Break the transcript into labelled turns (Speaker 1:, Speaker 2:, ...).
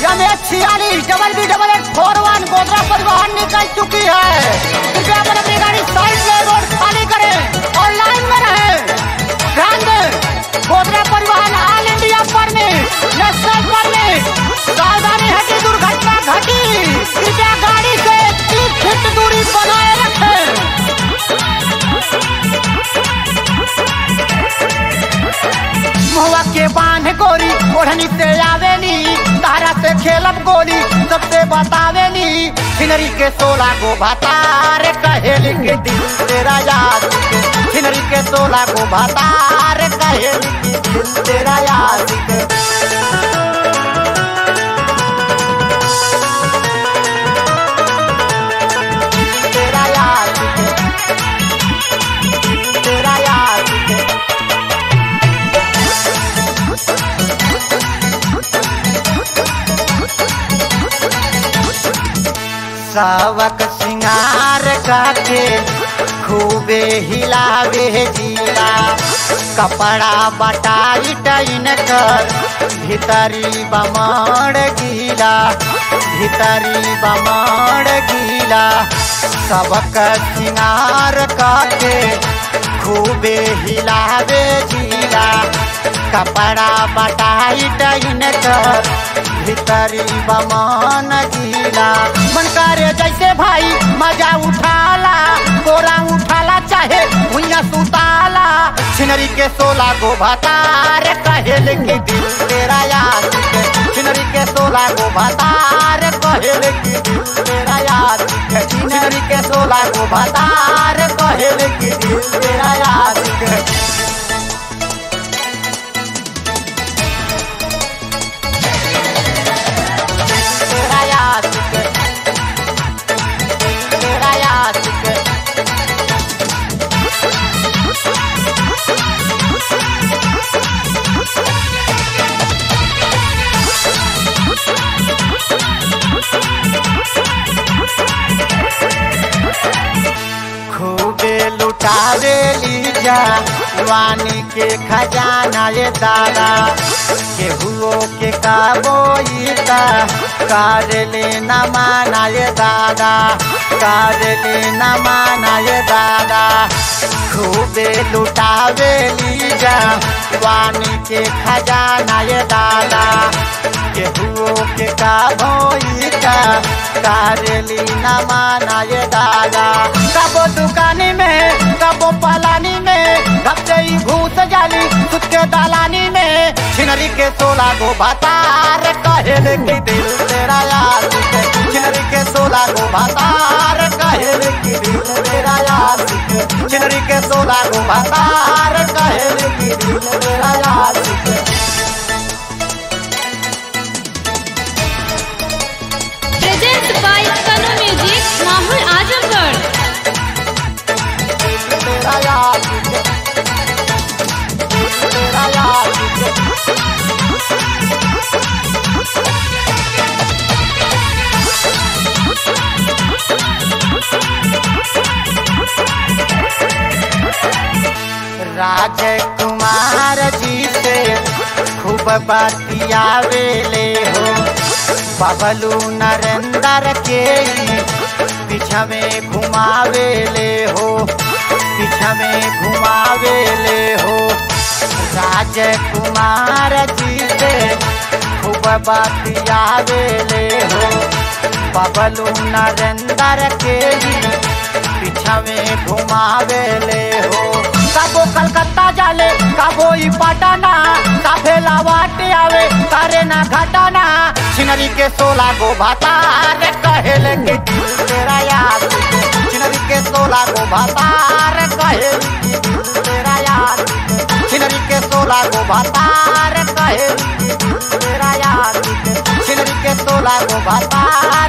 Speaker 1: M H छियालीस double B double eight four one Godra Parivahan निकल चुकी है कृपया अपन अपनी गाड़ी साइड में रोड खाली करें और लाइन में रहें ध्यान दें Godra Parivahan all India permit national permit सावधानी है कि दुर्घटना घटी कृपया गाड़ी से तीस फीट दूरी बनाए रखें मुहवा के बांध गोरी ओढ़नी से आवेली तारा से खेलब गोली सबसे बतावेली छिनरी के सोला गो भातार कहेली के दिल तेरा याद के छिनरी के सोला गो भातार कहेली के दिल तेरा याद के तेरा याद के तेरा याद के सावक सिंगार काके खूबे हिलावे जीला कपड़ा बटाई टाइन कर भीतरी बमड़ गीला भीतरी बमड़ गीला सबक सिंगार काके खूबे हिलावे जीला कपड़ा बटाई टाइन कर भीतरी बमन गीला मन करे जैसे भाई मजा उठाला गोरा उठाला चाहे भुइया सुताला छिनरी के सोला गो भतार कहेल के दिल तेरा याद के छिनरी के सोला गो भतार कहेल के दिल तेरा याद के छिनरी के सोला गो भतार कहेल के दिल तेरा याद के तेरा याद के तेरा याद के खूबे लुटावे लीजा वानी के खजाना ये दादा केहुओ के काबोईता कार लेना माना ये दादा कार लेना माना ये दादा खूबे लुटावे लीजा वानी के खजाना ये दादा केहुओ के काबोईता कार लेना माना ये दादा कबो दुकानी में कबो पलानी में घपते ही घूस जाली सुत के दालानी में छिनरी के सोला गो भातार कहेल की दिल तेरा याद के छिनरी के सोला गो भातार कहेल की दिल तेरा याद के छिनरी के सोला गो भातार कहेल की दिल तेरा याद के
Speaker 2: Presents by Kanu Music, Mahul Azamgarh.
Speaker 1: तेरा याद के तेरा याद के राजकुमार जी से खूब बतियावे ले हो बबलू नरेंद्र के पीछा में घुमावे ले हो पीछा में घुमावे ले हो राजकुमार जी से खूब बतियावे ले हो बबलू नरेंद्र के पीछा में घुमावे ले हो कबो कलकत्ता जाले कबो ई पटना काफे लावाट आवे करे ना घटना छिनरी के सोला गो भातार कहेल के दिल तेरा याद के। छिनरी के सोला गो भातार कहेल के दिल तेरा याद के। छिनरी के सोला गो भातार कहेल के दिल तेरा याद के। छिनरी के सोला गो भातार